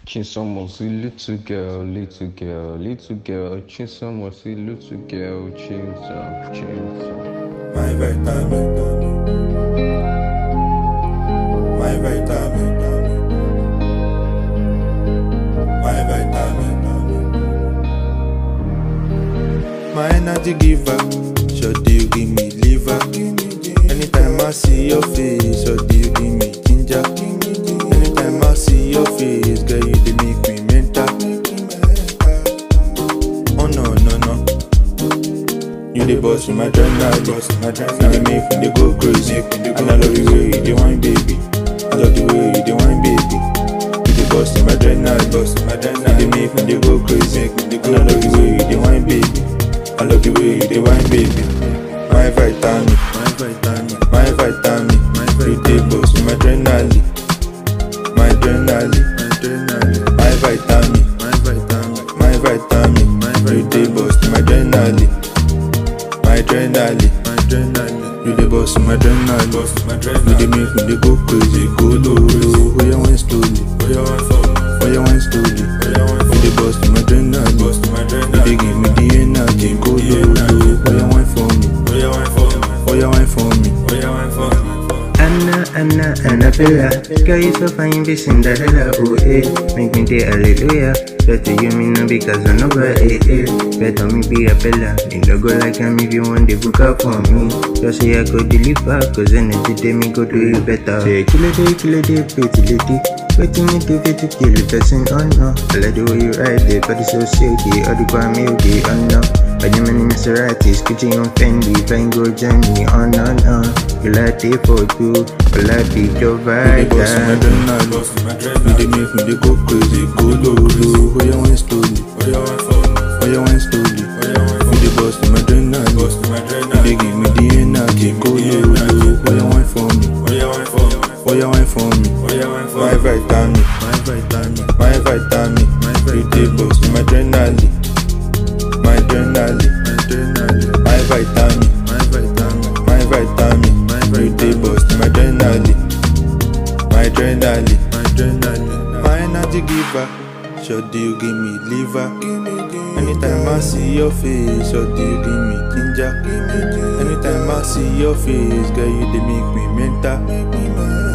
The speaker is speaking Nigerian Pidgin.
Chisom was a little girl, little girl, little girl. Chisom was a little girl, Chisom, Chisom. My vitamin, my vitamin, my vitamin, my energy giver. Sure do you give me liver? Anytime I see your face, sure do you give me ginger? Anytime I see your face, girl, you dey make me mental. Oh no no no. You the boss in my adrenaline, boss in my adrenaline. Now you make me dey go crazy, and I love the way you dey wine, baby. I love the way you dey wine, baby. You the boss in my adrenaline, boss in my adrenaline. You dey make me dey go crazy, and I love the way you dey wine, baby. I love the way you dey wine, baby. My vitamin, my vitamin, my vitamin, my vitamin. You the boss in my adrenaline, my adrenaline, my adrenaline. My vitamin, my vitamin, my vitamin, my vitamin. You the boss in my adrenaline my adrenaline, my adrenaline. You the boss of my adrenaline, boss of my adrenaline. You the make me dey go crazy, go low, low. Oh you wine slowly, oh you wine for me, oh you wine slowly, oh you wine for You the boss of my adrenaline, boss of my adrenaline. You dey give me the energy, go low, low. Oh you wine for me, oh you wine for me, oh you wine for me, oh you wine for me. Anna, Anna, Annabella Girl, you so fine, be Cinderella, oh eh Make me day hallelujah Better you me no because I know but eh eh Better me be a bella Me no go like am if you want the book up for me Just say I go deliver Cause energy day me go do you better Say kill a day, kill a day, pretty lady Waiting me to get to kill the person, oh no I like the way you ride it, body so silky All the crime you get, oh no By the many Maseratis, Gucci on Fendi Flying go journey, oh no no You like it for two, you like it your You vibe, the boss of my adrenaline, boss of my adrenaline. You dey make me dey go crazy, go low, low. Oh you wine slowly, oh you wine for me, oh you wine slowly, oh you wine for You the boss of my adrenaline, boss of my adrenaline. You dey give me the energy, go low, low. Oh you wine for me, oh you wine for me, oh you wine for me, oh you wine for My vitamin, my vitamin, my vitamin, my vitamin. You the boss of my adrenaline, my adrenaline, my adrenaline. My vitamin, my vitamin, my vitamin, my vitamin. You the boss of my adrenaline my adrenaline, my adrenaline, my energy giver. Sure do you give me liver? Anytime I see your face, sure do you give me ginger? Anytime I see your face, girl, you dey make me mental.